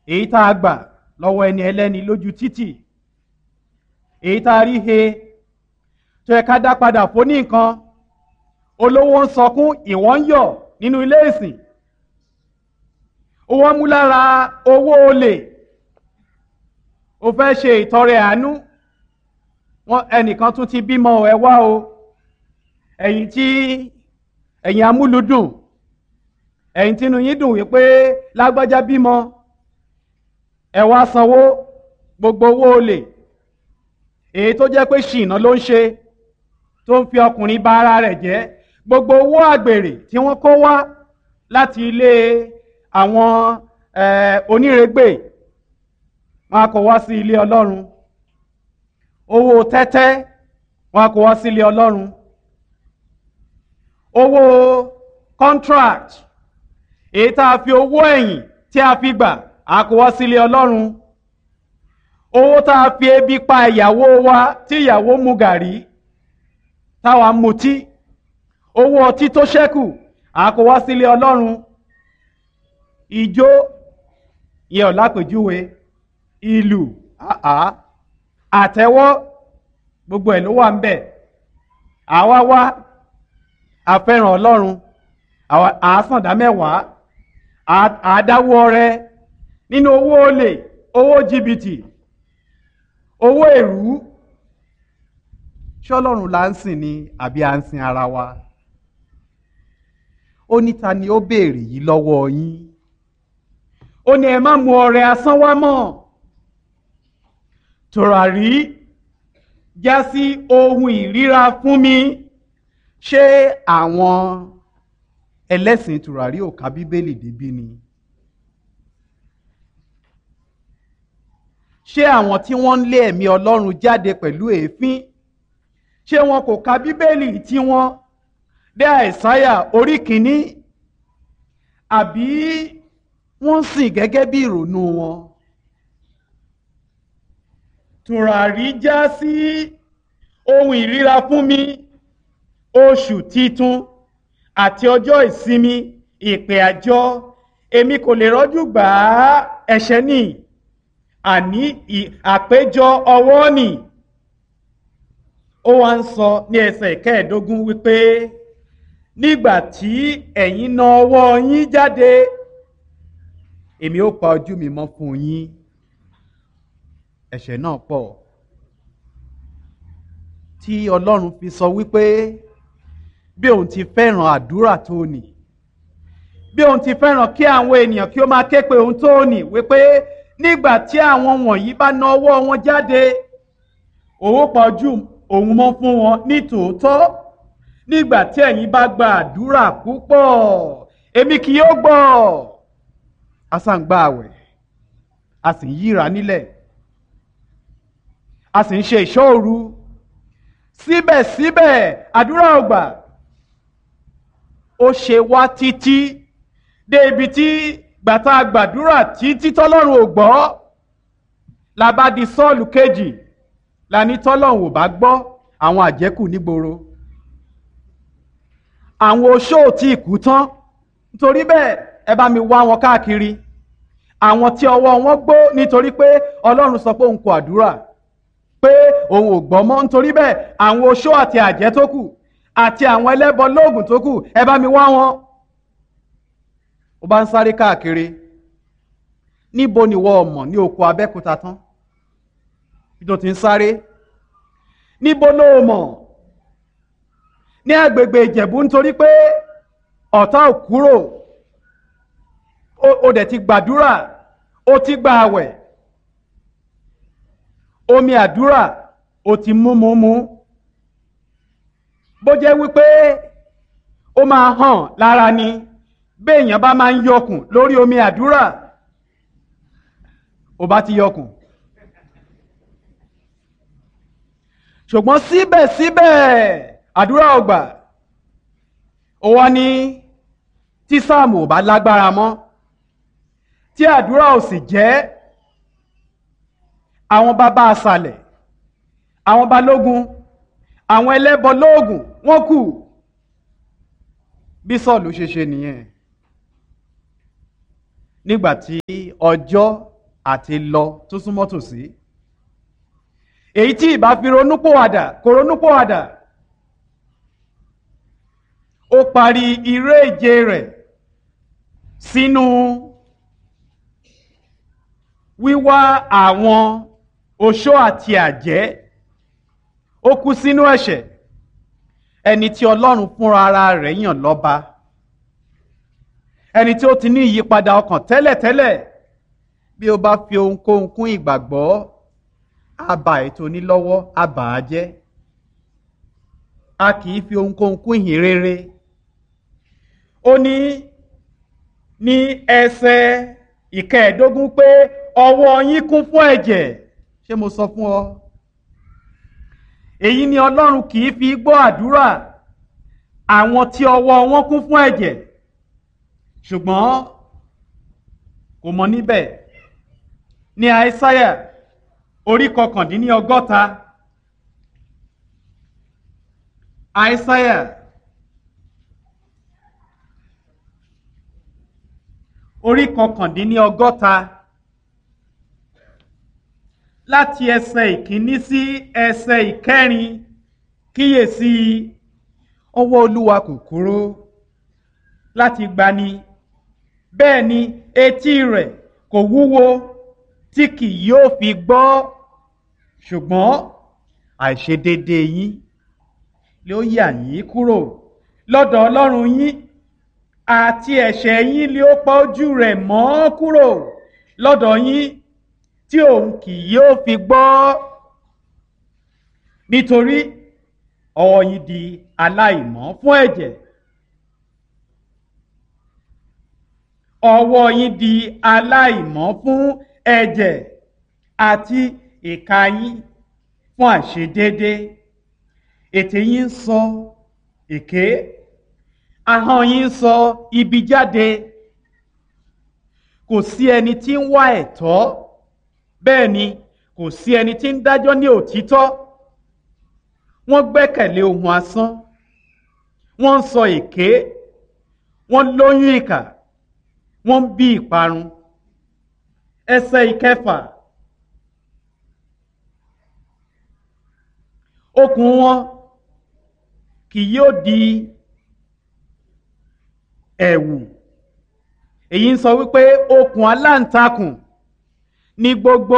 èyí tá a gbà lọ́wọ́ ẹni ẹlẹ́ni lójú títì èyí tá a rí he tó yẹ ká dá padà fún ní nǹkan olówó ń sọkún ìwọ́n ń yọ̀ nínú ilé ìsìn owó mú lára owó olè o fẹ́ ṣe ìtọrẹ àánú wọn ẹnìkan tún ti bímọ ẹ wá o ẹ̀yin tí ẹ̀yin amúlùdùn ẹ̀yin tínú yín dùn wípé lágbájá bímọ ẹ wá sanwó gbogbo owó olè èyí tó jẹ́ pé ṣìnà ló ń ṣe tó ń fi ọkùnrin bà ara rẹ̀ jẹ́ gbogbo owó àgbèrè tí wọ́n kó wá láti ilé àwọn onírègbè wọn a kó wá sí ilé ọlọ́run owó tẹ́tẹ́ wọn a kó wá sí ilé ọlọ́run owó contract èyí tá a fi owó ẹ̀yìn tí a fi gbà a kó wá sí ilé ọlọ́run owó tá a fi ebi pa ìyàwó wa tí ìyàwó mu gàrí táwa mutí owó ọtí tó ṣẹ́kù a kó wá sí ilé ọlọ́run ìjó yẹ ọ̀ lápèjúwe ìlú àtẹ́wọ́ gbogbo ẹ̀ ló wà ń bẹ̀ àwa wá àfẹ́ràn ọlọ́run àásàndá mẹ́wàá àádáwọ́ rẹ nínú owó olè owó jìbìtì owó èrú ṣọlọ́run là ń sìn ni àbí à ń sin ara wa ó ní ta ni ó béèrè yìí lọ́wọ́ yín ó ní ẹ má mu ọrẹ asán wá mọ́ tòràrí já sí ohun ìríra fún mi ṣé àwọn ẹlẹ́sìn tòràrí ò ka bíbélì débí ni ṣé àwọn tí wọ́n ń lé ẹ̀mí ọlọ́run jáde pẹ̀lú èéfín ṣé wọn kò ka bíbélì tí wọ́n dé àìsáyà orí kìíní àbí wọ́n sìn gẹ́gẹ́ bí ìrònú wọn. tùràrí já sí ohun ìríra fún mi oṣù titun àti ọjọ́ ìsinmi ìpè àjọ èmi kò lè rọ́jú gbà á ẹ̀ṣẹ̀ ní àní àpéjọ ọwọ́ nì ó wá ń sọ ní ẹsẹ̀ kẹẹ̀ẹ́dógún wípé nígbà tí ẹ̀yin na ọwọ́ yín jáde èmi ó pa ojú mi mọ́ fún yín ẹ̀ṣẹ̀ náà pọ̀ tí ọlọ́run fi sọ wípé bí òun ti fẹ́ràn àdúrà tó nì bí òun ti fẹ́ràn kí àwọn ènìyàn kí ó máa ké pe òun tó nì wípé nígbà tí àwọn wọ̀nyí bá na ọwọ́ wọn jáde òun pa ojú òun mọ́ fún wọn ní tòótọ́ nígbà tí ẹ̀yin bá gba àdúrà púpọ̀ èmi kì yóò gbọ́ a sá ń gba àwẹ̀ a sì ń yíra nílẹ̀ a sì ń ṣe ìṣọ́ òru síbẹ̀síbẹ̀ àdúrà ò gbà ó ṣe wá títí dé ibi tí gbàtà gbàdúrà títí tọ́lọ́run ò gbọ́ la bá di sọ́ọ̀lù kejì la ní tọ́lọ́run ò bá gbọ́ àwọn àjẹkù nígboro àwọn oṣó tí ìkú tán nítorí bẹ́ẹ̀ ẹ bá mi wá wọn káàkiri àwọn tí ọwọ́ wọn gbó nítorí pé ọlọ́run sọ pé òun kò àdúrà pé òun ò gbọ́ mọ́ nítorí bẹ́ẹ̀ àwọn oṣó àti àjẹ́ tó kù àti àwọn ẹlẹ́bọ lóògùn tó kù ẹ bá mi wá wọn. ó bá ń sáré káàkiri níbo ni wọ́n mọ̀ ní oko abẹ́kúta tán bí tó ti ń sáré níbo ló mọ̀ ní agbègbè ìjẹ̀bú nítorí pé ọ̀tá ò kúrò ó dẹ̀ ti gbàdúrà ó ti gba àwẹ̀ omi àdúrà ó ti mú mú mú bó jẹ́ wípé ó máa hàn lára ni béèyàn bá máa ń yọkùn lórí omi àdúrà ó bá ti yọkùn ṣùgbọ́n síbẹ̀síbẹ̀ àdúrà ọgbà ó wá ní tí sáàmù ò bá lágbára mọ́ tí àdúrà ò sì jẹ́ àwọn bàbá àṣàlẹ̀ àwọn balógun àwọn ẹlẹ́bọ lóògùn wọ́n kù bí sọ́ọ̀lù ṣe ṣe nìyẹn nígbà tí ọjọ́ àti lọ tó súnmọ́ tòsí èyí tí ìbá fi ronúpòwàdà kò ronúpòwàdà ó parí iré ìje rẹ̀ sínú wíwá àwọn oṣó àti àjẹ́ ó kú sínú ẹ̀ṣẹ̀ ẹni tí ọlọ́run fúnra ara rẹ̀ yàn lọ́ba ẹni tí ó ti ní ìyípadà ọkàn tẹ́lẹ̀tẹ́lẹ̀ bí ó bá fi ohunkóhun kún ìgbàgbọ́ á ba ètò onílọ́wọ́ á bà á jẹ́ a kì í fi ohunkóhun kún ìhìn rere ó ní ní ẹsẹ̀ ìkẹẹ̀ẹ́dógún pé ọwọ́ yín kún fún ẹ̀jẹ̀ ṣé mo sọ fún ọ èyí ni ọlọ́run kì í fi gbọ́ àdúrà àwọn tí ọwọ́ wọn kún fún ẹ̀jẹ̀ ṣùgbọ́n kò mọ níbẹ̀ ní àìsáyà orí kọkàndínní ọgọ́ta àìsáyà orí kọkàndínní ọgọ́ta láti ẹsẹ̀ ìkíní sí ẹsẹ̀ ìkẹrin kíyèsí ọwọ́ olúwa kò kúrò láti gbani bẹ́ẹ̀ ni etí rẹ̀ kò wúwo tí kì yóò fi gbọ́ ṣùgbọ́n àìṣedédé yín ló yà yín kúrò lọ́dọ̀ ọlọ́run yín àti ẹ̀ṣẹ̀ yín ló pa ojú rẹ̀ mọ́ kúrò lọ́dọ̀ yín tí òun kì yóò fi gbọ́ nítorí ọwọ́ yín di aláìmọ́ fún ẹ̀jẹ̀ ọwọ́ yín di aláìmọ́ fún ẹ̀jẹ̀ àti ìka yín fún àṣedédé ètè yín ń sọ èké ahọ́n yín ń sọ ibi jáde kò sí ẹni tí ń wá ẹ̀tọ́ bẹ́ẹ̀ ni kò sí ẹni tí ń dájọ́ ní òtítọ́ wọ́n gbẹ́kẹ̀lé ohun asán wọ́n ń sọ èké wọ́n lóyún ìkà wọ́n ń bí ìparun ẹsẹ̀ ìkẹfà okùn wọn kì yóò di ẹ̀wù èyí ń sọ wípé okùn aláǹtakùn ní gbogbo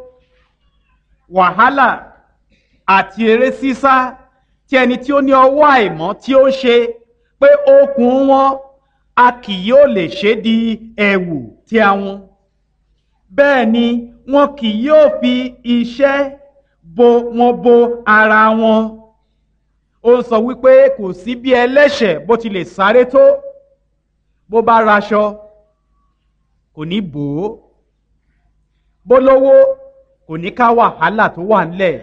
wàhálà àti eré sísá tí ẹni tí ó ní ọwọ́ àìmọ́ tí ó ṣe pé okùn wọn a kì yóò lè ṣe di ẹ̀wù tí àwọn bẹ́ẹ̀ ni wọn kì yóò fi iṣẹ́ bo wọn bo ara wọn ó sọ wípé kò sí bí ẹlẹ́ṣẹ̀ bó ti lè sáré tó bó bá raṣọ kò ní bò ó bó lówó kò ní ká wàhálà tó wà ńlẹ̀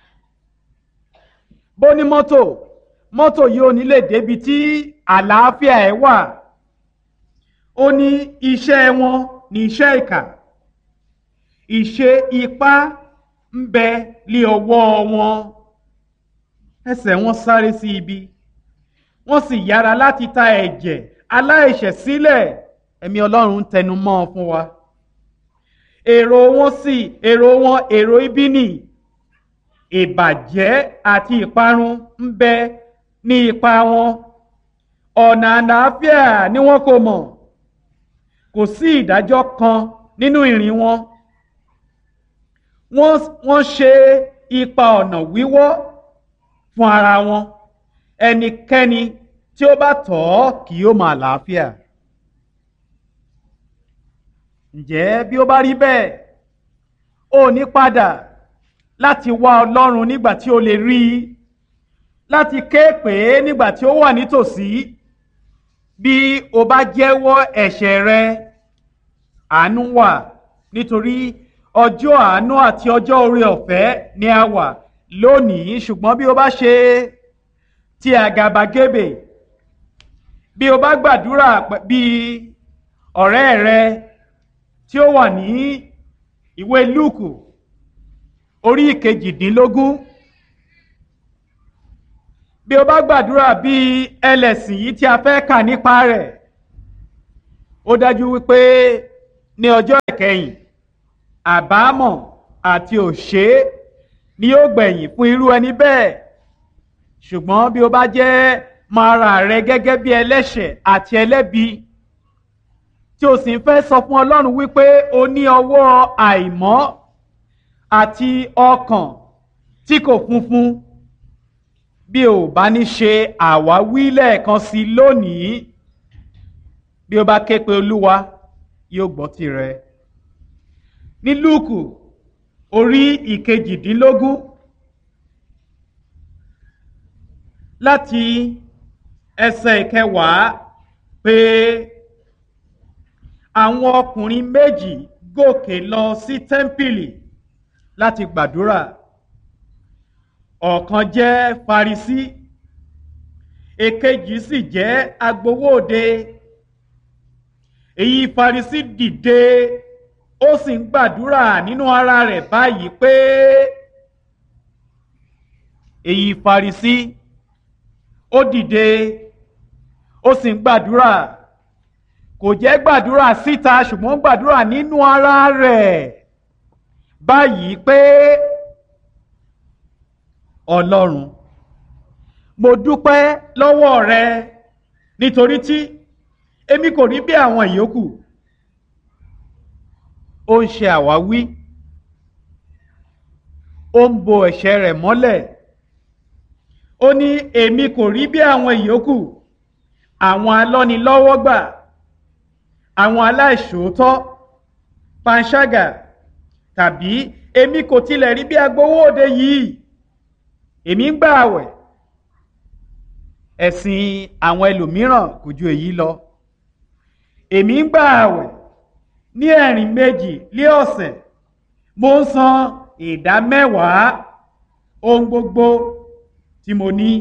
bó ní mọ́tò mọ́tò yìí ò ní lè débi tí àlàáfíà ẹ̀ wà ó ní iṣẹ́ wọn ní iṣẹ́ ìkà ìṣe ipá ń bẹ lé ọwọ́ wọn ẹsẹ̀ wọn sáré sí ibi wọ́n sì yára láti ta ẹ̀jẹ̀ aláìṣẹ̀ sílẹ̀ ẹ̀mí ọlọ́run ń tẹnu mọ́ ọ fún wa èrò wọn sì èrò wọn èrò ibi nì ìbàjẹ́ àti ìparun ń bẹ ní ipa wọn ọ̀nà àlàáfíà ni wọn kò mọ̀ kò sí ìdájọ́ kan nínú ìrìn wọn wọ́n ṣe ipa ọ̀nà wíwọ́ fún ara wọn ẹnikẹ́ni tí ó bá tọ̀ ọ́ kì yóò máa làáfíà ǹjẹ́ bí ó bá rí bẹ́ẹ̀ ó ní padà láti wá ọlọ́run nígbà tí ó lè rí i láti ké pè é nígbà tí ó wà nítòsí bí o bá jẹ́wọ́ ẹ̀ṣẹ̀ rẹ àánú wà nítorí ọjọ́ àánú àti ọjọ́ oore ọ̀fẹ́ ni a wà lónìí ṣùgbọ́n bí o bá ṣe ti àgàbàgebè bí o bá gbàdúrà bí ọ̀rẹ́ rẹ tí ó wà ní ìwé lúùkù orí ìkejìdínlógún bí o bá gbàdúrà bí ẹlẹ́sìn yìí tí a fẹ́ kà nípa rẹ̀ ó dájú wípé ní ọjọ́ ìkẹyìn àbámọ̀ àti òṣè ni yóò gbẹ̀yìn fún irú ẹni bẹ́ẹ̀ ṣùgbọ́n bí o bá jẹ́ máa ra rẹ gẹ́gẹ́ bí ẹlẹ́ṣẹ̀ àti ẹlẹ́bi tí o sì ń fẹ́ sọ fún Ọlọ́run wípé o ní ọwọ́ àìmọ́ àti ọkàn tí kò funfun bí o bá ní ṣe àwáwí lẹ́ẹ̀kan sí lónìí bí o bá ké pe Olúwa yóò gbọ́ tirẹ̀ ní Lúùkù orí ìkejìdínlógún láti ẹsẹ̀ ìkẹwàá pé àwọn ọkùnrin méjì gòkè lọ sí tẹ́ḿpìlì láti gbàdúrà ọ̀kan jẹ́ Farisí èkejì sì jẹ́ agbowóde èyí Farisí dìde ó sì ń gbàdúrà nínú ara rẹ̀ báyìí pé èyí Farisí ó dìde ó sì ń gbàdúrà kò jẹ́ gbàdúrà síta ṣùgbọ́n gbàdúrà nínú ara rẹ̀ báyìí pé Ọlọ́run mo dúpẹ́ lọ́wọ́ rẹ nítorí tí èmi kò rí bí àwọn ìyókù ó ń ṣe àwáwí ó ń bo ẹ̀ṣẹ̀ rẹ̀ mọ́lẹ̀ ó ní èmi kò rí bí àwọn ìyókù àwọn alọ́nilọ́wọ́gbà àwọn aláìṣòótọ́ panṣágà tàbí èmi kò tilẹ̀ rí bí agbowóde yìí èmi ń gbà àwẹ̀ ẹ̀sìn àwọn ẹlòmíràn kò ju èyí lọ èmi ń gbà àwẹ̀ ní ẹ̀rìn méjì lé ọ̀sẹ̀ mo ń san ìdá mẹ́wàá ohun gbogbo tí mo ní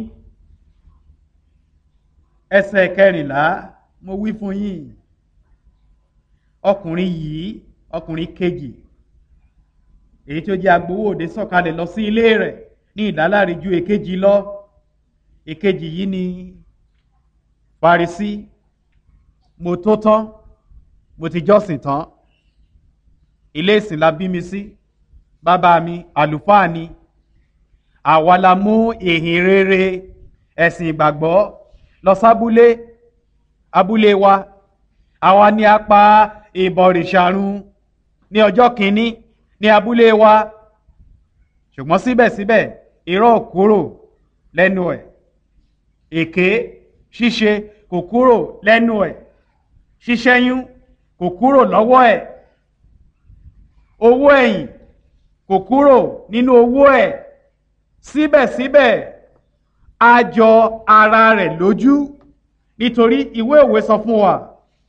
ẹsẹ̀ kẹrìnlá mo wí fún yín ọkùnrin yìí ọkùnrin kejì èyí tó jẹ́ agbowóde sọ̀kalẹ̀ lọ sí ilé rẹ̀ ní ìdáláre ju èkejì lọ èkejì yìí ni Farisí mo tó tán mo ti jọ́sìn tán ilé ìsìn la bí mi sí bàbá mi àlùfáà ni àwa la mú ìhìn rere ẹ̀sìn ìgbàgbọ́ lọ sábúlé abúlé wa àwa ni a pa ìbọ̀rìṣàrun ní ọjọ́ kìíní ní abúlé wa ṣùgbọ́n síbẹ̀síbẹ̀ irọ́ kúrò lẹ́nu ẹ̀ èké ṣíṣe kò kúrò lẹ́nu ẹ̀ ṣíṣẹ́yún kò kúrò lọ́wọ́ ẹ̀ owó ẹ̀yìn kò kúrò nínú owó ẹ̀ síbẹ̀síbẹ̀ a jọ ara rẹ̀ lójú nítorí ìwé òwe sọ fún wa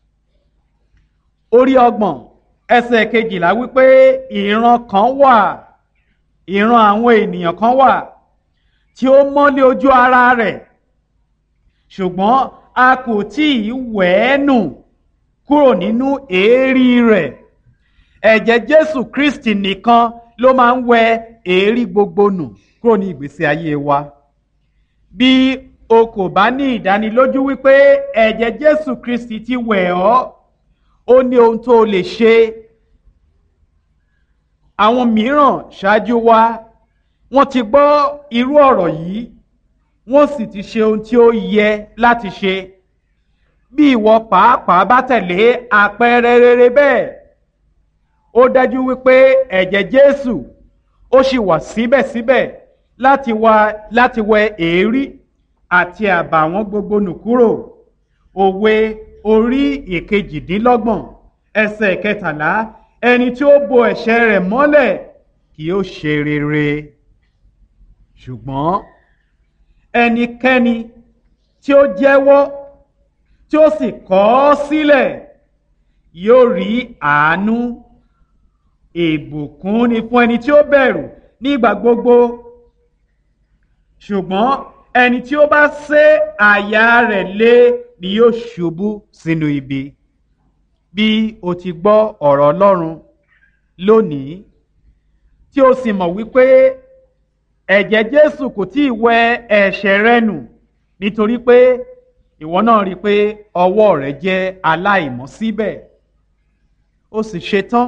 orí ọgbọ̀n ẹsẹ̀ kejìlá wípé ìran kan wà ìran àwọn ènìyàn kan wà tí ó mọ́lé ojú ara rẹ̀ ṣùgbọ́n a kò tí ì wẹ̀ ẹ́ nù kúrò nínú èérí rẹ̀ ẹ̀jẹ̀ Jésù Kristi nìkan ló máa ń wẹ èérí gbogbo nù kúrò ní ìgbésí ayé wa bí o kò bá ní ìdánilójú wípé ẹ̀jẹ̀ Jésù Kristi ti wẹ̀ ọ́ ó ní ohun tó o lè ṣe àwọn mìíràn ṣáájú wa wọ́n ti gbọ́ irú ọ̀rọ̀ yìí wọ́n sì ti ṣe ohun tí ó yẹ láti ṣe bí ìwọ pàápàá bá tẹ̀lé àpẹẹrẹ rere bẹ́ẹ̀ ó dájú wípé ẹ̀jẹ̀ Jésù ó sì wà síbẹ̀síbẹ̀ láti wá láti wẹ èérí àti àbàwọ́n gbogbo nù kúrò òwe orí ìkejìdínlọ́gbọ̀n ẹsẹ̀ kẹtàlá ẹni tí ó bo ẹ̀ṣẹ̀ rẹ̀ mọ́lẹ̀ kì yóò ṣe rere ṣùgbọ́n ẹnikẹ́ni tí ó jẹ́wọ́ tí ó sì kọ̀ ọ́ sílẹ̀ yóò rí àánú ìbùkún ni fún ẹni tí ó bẹ̀rù nígbà gbogbo ṣùgbọ́n ẹni tí ó bá sé àyà rẹ̀ lé ni yóò ṣubú sínú ibi bí o ti gbọ́ ọ̀rọ̀ Ọlọ́run lónìí tí o sì mọ̀ wípé ẹ̀jẹ̀ Jésù kò tí ì wẹ ẹ̀ṣẹ̀ rẹ nù nítorí pé ìwọ náà rí i pé ọwọ́ rẹ jẹ́ aláìmọ́ síbẹ̀ ó sì ṣetán